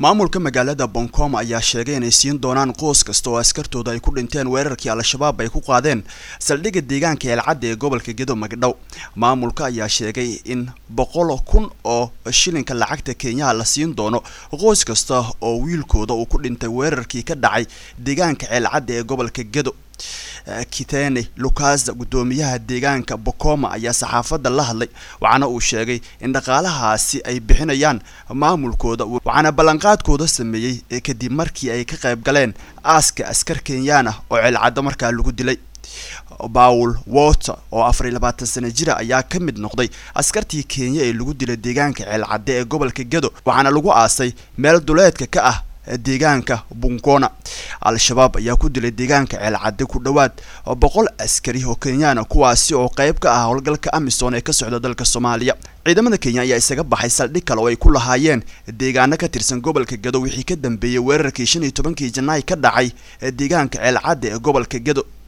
maamulka magaalada boncom ayaa sheegay inay siin doonaan qoys kasta oo askartooda ay ku dhinteen weerarkii al-shabaab ay ku qaadeen saldhigga deegaanka eelcadda ee gobolka gedo magdhow maamulka ayaa sheegay in boqol kun oo shilinka lacagta kenyaha la siin doono qoys kasta oo wiilkooda uu ku dhintay weerarkii ka dhacay deegaanka ceelcadda ee gobolka gedo kitene lucas guddoomiyaha deegaanka bocoma ayaa saxaafadda la hadlay waxaana uu sheegay in dhaqaalahaasi ay bixinayaan maamulkooda waxaana ballanqaadkooda sameeyey kadib markii ay ka qayb galeen aaska askar kenyaan ah oo ceelcaddo markaa lagu dilay paul water oo afar iyo labaatan sano jira ayaa ka mid noqday askartii kenya ee lagu dilay deegaanka ceelcadde ee gobolka gedo waxaana lagu aasay meel duleedka ka ah deegaanka bunkona al-shabaab ayaa ku dilay deegaanka ceelcadde ku dhowaad boqol askari oo kenyaana kuwaasi oo qayb ka ah howlgalka amisom ee ka socda dalka soomaaliya ciidamada kenya ayaa isaga baxay saldhig kale oo ay ku lahaayeen deegaano ka tirsan gobolka gedo wixii ka dambeeyey weerarkii shan iyo tobankii janaay ka dhacay deegaanka ceelcadde ee gobolka gedo